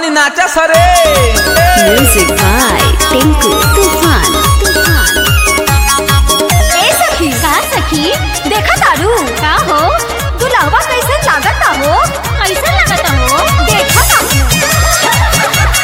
तनी नाचा सरे Music by Tinku Tufan. Tufan. ए सखी का सखी देखा तारू का हो दुल्हवा कैसे लागता हो कैसे लागता हो देखा तारू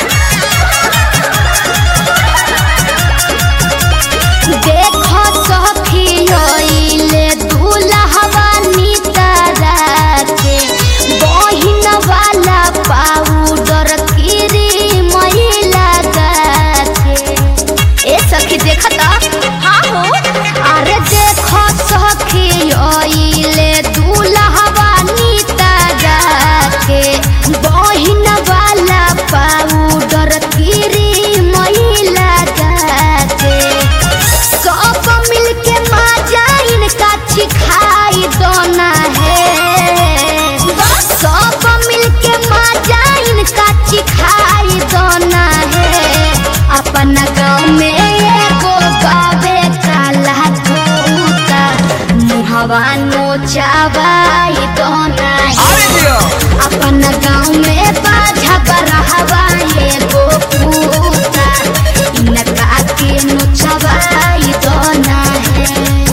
देखो सखी होइले दुल्हवा नितरा के बहिन वाला पाउडर क्रीम लगा के ए सखी देखता हाँ हो अरे देखो सखी ओइले दूल्हवा नितरा के बहिन वाला पाउडर क्रीम लगा के सब मिलके मजा इनका छिखाई दोना है सब मिलके मजा इनका छिखाई दोना है अपन गाँव में एगो गावे काला तूता मुहवा नोचावाई दोना अरे है दियो अपन गाँव में बाझा बरहवा एगो पूता इनका के नोचवाई दोना है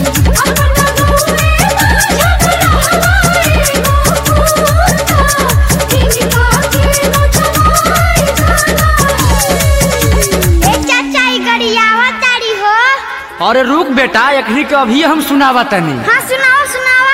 अरे रुक बेटा एकरी के अभी हम सुनावा तनी हाँ सुनाओ सुनावा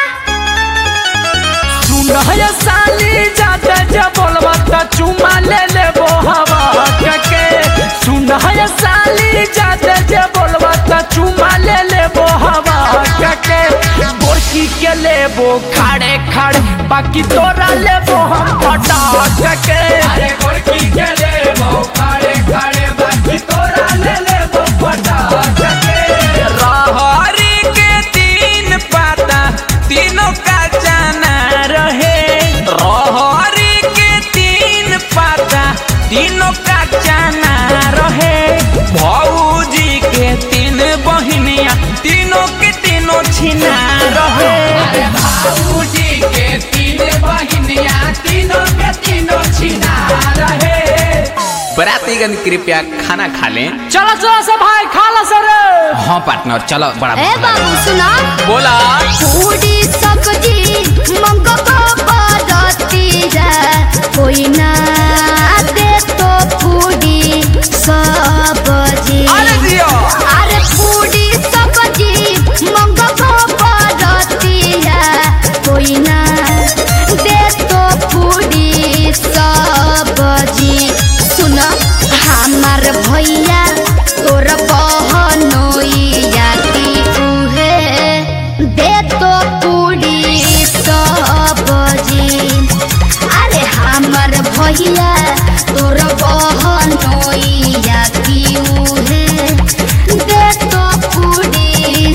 सुनय साली जाते जे बोलबा त चुमा ले लेबो हवा के सुनय साली जाते जे बोलबा त चुमा ले लेबो हवा के गोरकी के लेबो खाड़े खाड़े बाकी तोरा लेबो हम पटाक के अरे गोरकी के लेबो खाड़े खाड़े बाकी तोरा ले लेबो पटाक के रहरी के तीन पाता तीनों का जाना रहे रहरी के तीन पाता तीनों का जाना रहे भौजी के तीन बहिनिया तीनों के तीनों छिना रहे भौजी के तीन बहिनिया तीनों के तीनों छिना रहे बरातीगण कृपया खाना खा लें चलो चलो सब भाई खा लो सर हाँ पार्टनर चलो बड़ा ए बाबू सुना बोला पूरी सब्जी मंगवा बरतीरा कोई ना दे तो पूरी सब्जी अरे दियो अरे पूरी सब्जी मंगवा बरतीरा कोई ना दे तो पूरी सब्जी सुन हमार भैया तोर बहनोइया की उहे दे तो पूरी सब्जी अरे हमर भैया तोर बहनोइया की उहे दे तो पूरी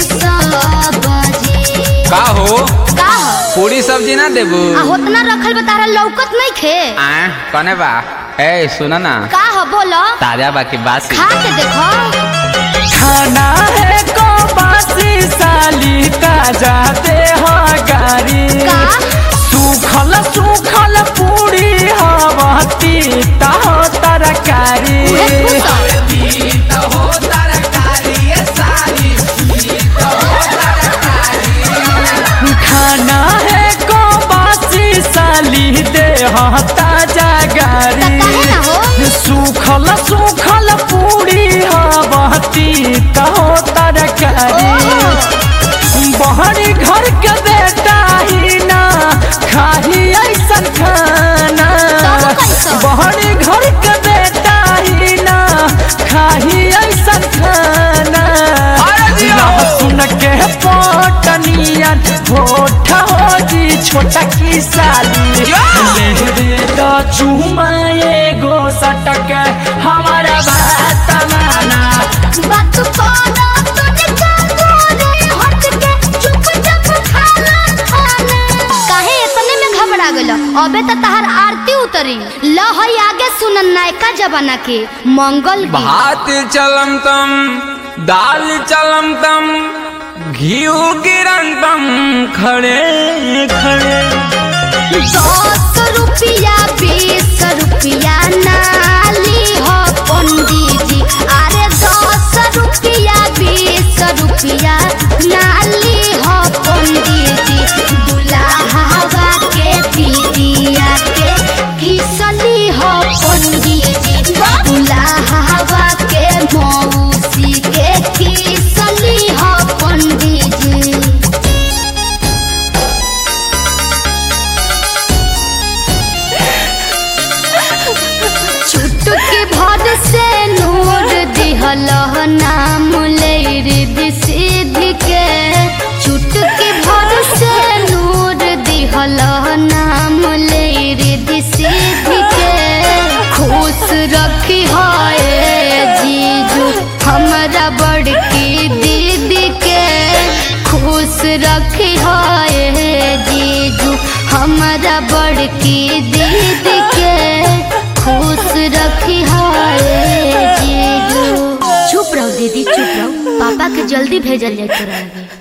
सब्जी का हो का हो पूरी सब्जी ना देबू आ होतना रखल बा तारा लौकत नहीं खे आ कने बा ए सुना ना का हो बोलो ताजा बाकी बासी खा के देखो खाना है को बासी साली ताजा दे हो गारी का सूखल सूखल पूरी हवती ता हो तरकारी उहे पूछो। खाना है को बासी साली दे हो ताजा त काहे ना गारी हो सूखल सूखल पूरी हवती कहो तरकारी बहरी घर के बेटा ही ना खाही ऐसन खाना तब कैसन? बहरी घर के बेटा ही ना खाही ऐसन खाना सुन के पटनिया होठ हो जी छोटा की साली ले दे तो चुमा एगो सटक हमारा बात माना बात कोना तुझे कागोरे हट के चुप चुप खाना खाना काहे इतने में घबरा गेलो अबे त तहार आरती उतरी ल हई आगे सुनन नायका जमाना के मंगल गीत भात चलम तम दाल चलम तम घी गिरन तम खड़े खड़े दस रुपया बीस रुपया नाली हो पंडित जी अरे दस रुपया बीस रुपया नाली हो पंडित जी दुल्हा के पीरिया के किसली हो पंडित जी दुल्हा के मौसी के किसली हो पंडित जी चुटकी भर से नूर दिहल नाम लैर सिद्ध के चुटकी भर से नूर दिहल नाम लैर सिद्ध के खुश रखी है जीजू हमरा बड़की दीदी के खुश रखी है जीजू हमरा बड़की दीदी के खुश रखी है जीजू चुप रहो दीदी चुप रहो पापा के जल्दी भेजल जाए तोरा लगे